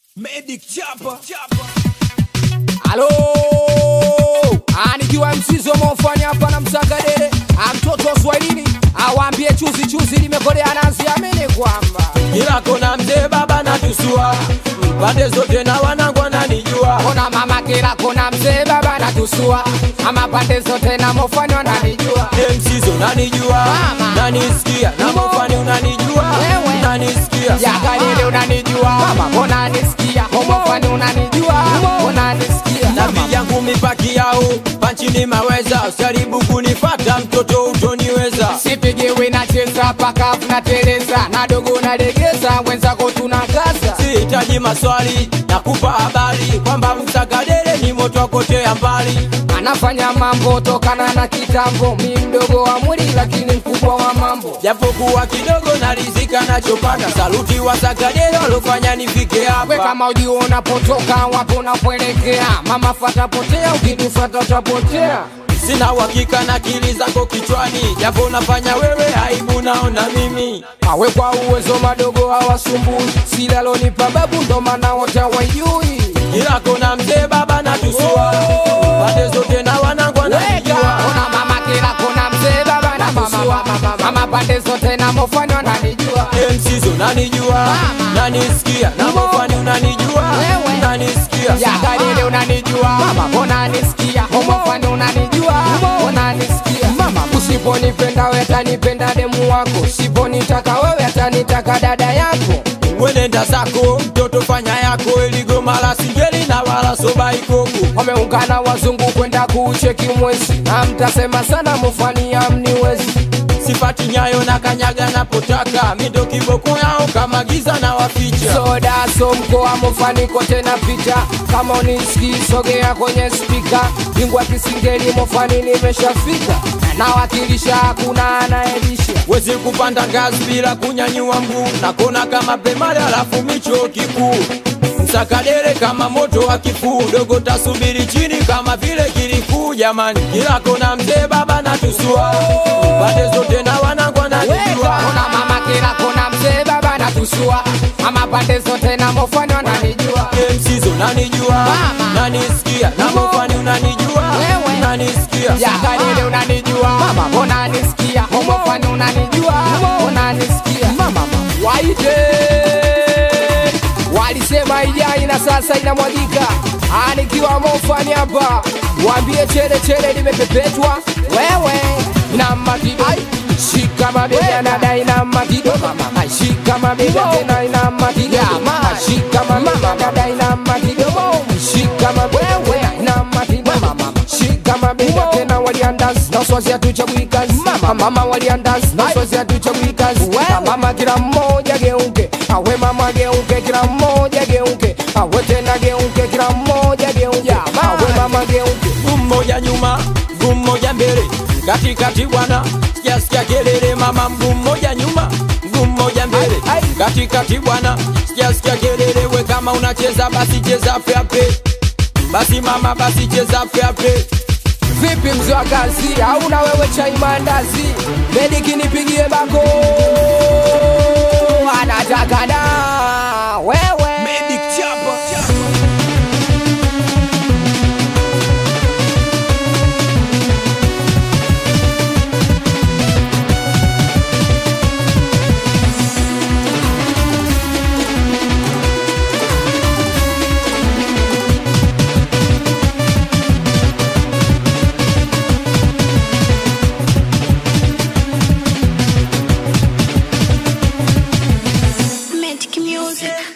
Medic Chapa. Halo, Ah, nikiwa msizo mofanya hapa na msagadere Ah, mtoto wa Swahilini awaambie chuzi chuzi limekolea nazi, amini kwamba Kila kona mzee baba na tusua pande zote na wanangu wananijua kona mama kila kona mzee baba natusua ama pande zote na mofanya wananijua msizo nanijua Mama. nanisikia na mofani unanijua Wewe. nanisikia Yagalile unanijua mama, mbona nisikia homofani unanijua mbona nisikia na vijangu mipaki yao panchini maweza usijaribu kunifata mtoto utoniweza sipigiwi nacheza pakavu nateleza nadogo nalegeza wenzako tunakaza sihitaji maswali nakupa habari kwamba msagadere ni moto akotea mbali anafanya mambo tokana na kitambo, mi mdogo wa mwili lakini mkubwa wa mambo. japokuwa kidogo narizika nachopata saluti wasagadere walofanya nifike We hapa kama ujui unapotoka wapo unapoelekea, mama fata potea, ukitufata utapotea. sina uhakika na akili zako kichwani japo nafanya wewe aibu naona mimi Awe kwa uwezo madogo hawasumbui, silalonipa babu ndo maana wote hawajui. kila kona mzee baba na tusua pande zote na wanangu Weka wananijua ona mama kila kona mzee baba na kusua mama pande zote na mofani wananijua msizo nanijua Mama. nanisikia na mofani unanijua Wewe. nanisikia Yagalile unanijua mama, mbona nisikia homofani unanijua mbona nisikia mama, usiponipenda wewe atanipenda demu wako, usiponitaka wewe atanitaka dada yako. wenenda zako mtoto fanya yako iligoma la singeli na wala soba ikoko Wameungana wazungu kwenda kuucheki mwezi, na mtasema sana mufani amniwezi. sipati nyayo na kanyaga napotaka mindo kiboko yao kama giza na waficha Soda so mkoa mufani kote na pita, kama unisikii sogea kwenye spika, bingwa kisingeli mufani nimeshafika, nawakilisha hakuna anayelisha wezi kupanda ngazi bila kunyanyua mguu nakona kama pemali alafu micho kikuu msakadere kama moto wa kifuu dogo tasubiri chini kama vile kilikuu jamani kila kona mzee baba na tusua pande zote na wanangu Weka wananijua ona mama kila kona mzee baba natusua ama pande zote na mofani wananijua msizo nanijua Mama. nanisikia na mofani unanijua Wewe. nanisikia Yagalile unanijua mama, mbona nisikia homofani unanijua mbona nisikia mama waite walisema ijai na sasa inamwagika anikiwa mofani hapa waambie chele chele limepepetwa wewe na makido shika mabega na dai na makido mama shika mabega tena ina makido shika mabega na dai na makido shika mabega na makido mama shika mabega tena waliandas na swazi hatuchagui kazi mama mama waliandas na swazi hatuchagui kazi Na mama kila mmoja geuke awe mama geuke kila mmoja geuke awe tena geuke kila mmoja geuke awe mama geuke mguu mmoja nyuma mguu mmoja mbele katikati bwana sikia sikia kelele mama mguu mmoja nyuma mguu mmoja mbele Ai, ai. katikati bwana sikia sikia kelele we kama unacheza basi cheza fyape basi mama basi cheza fyape vipi mzee wa kazi hauna wewe chai mandazi mediki nipigie bako anataka da wewe Medic Chapa. Magic music.